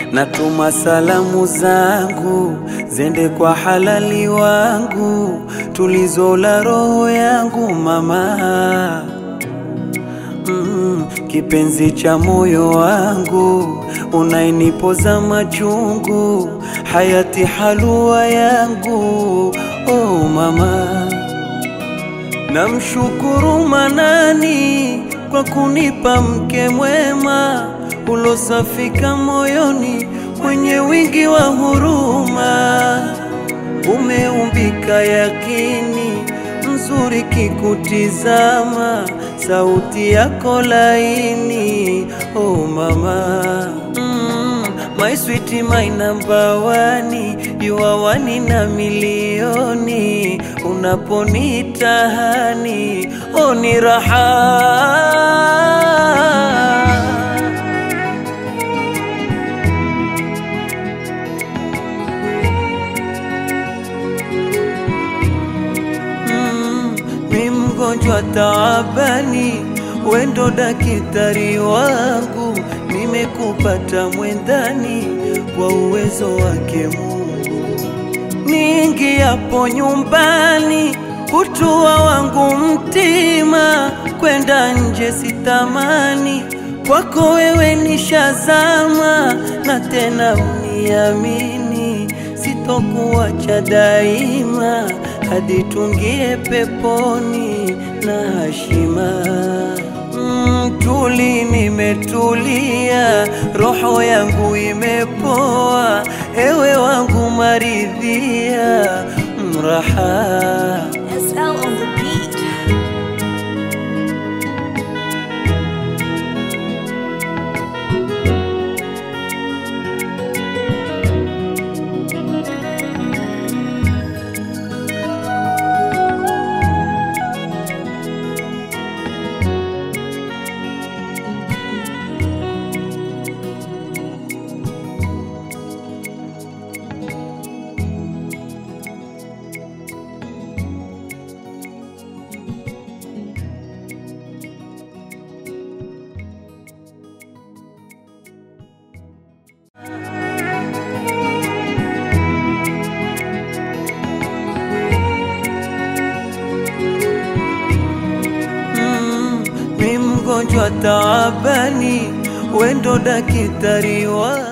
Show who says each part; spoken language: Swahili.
Speaker 1: natuma salamu zangu zende kwa halali wangu, tulizo la roho yangu mama mm, kipenzi cha moyo wangu, unainipoza machungu, hayati halua yangu oh mama Namshukuru Manani kwa kunipa mke mwema ulosafika moyoni, mwenye wingi wa huruma, umeumbika yakini, mzuri kikutizama, sauti yako laini, oh mama mm, my sweet my number one, you are one na milioni, unaponitahani oh ni raha Mm, mi mgonjwa taabani, wendo dakitari wangu, nimekupata mwendani kwa uwezo wake Mungu. Niingiapo nyumbani, kutua wangu mtima, kwenda nje sitamani, kwako wewe nishazama, na tena uniamini, sitokuacha daima hadi tungie peponi na hashima. Mm, tuli nimetulia, roho yangu imepoa, ewe wangu maridhia, mraha
Speaker 2: SL on the beat.
Speaker 1: Mm, mi mgonjwa taabani, wendo dakitari wa